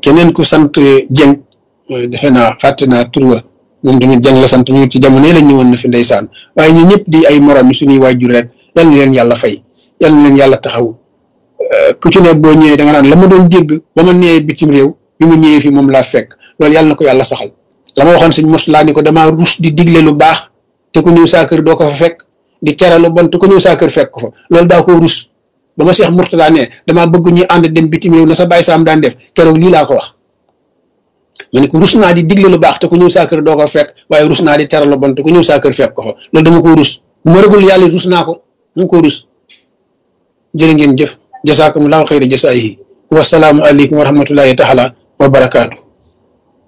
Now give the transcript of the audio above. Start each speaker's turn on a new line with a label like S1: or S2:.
S1: keneen ku sant Jeng defe naa fàtte naa tur wa moom tamit Jeng la sant ñu ci jamono la ñëwoon na fi ndeysaan waaye ñu ñëpp di ay morom yi suñuy waajur rek yal na leen yàlla fay yal na leen yàlla taxaw ku ci ne boo ñëwee da nga naan la ma doon dégg ba ma nee bitim réew bi mu ñëwee fi moom laa fekk loolu yàlla na ko yàlla saxal la ma waxoon sëñ mos laa ni ko damaa rus di digle lu baax te ku ñëw saa kër doo ko fa fekk di tere lu bon te ku ñëw saa kër fekk ko fa loolu daa ko rus ba ma Cheikh Mourtada ne damaa bëgg ñu ànd dem bitim réew na sa bàyyi saam daan def keroog lii laa ko wax ma ne ko rus naa di digle lu baax te ku ñëw saa kër doo ko fekk waaye rus naa di tere lu bon te ku ñëw saa kër fekk ko fa loolu dama ko rus bu ma rëgul yàlla rus naa ko mu ko rus jërë ngeen jëf jasaakumullahu xayra jasaayihi wasalaamu aleykum wa rahmatullahi taala wa barakaatu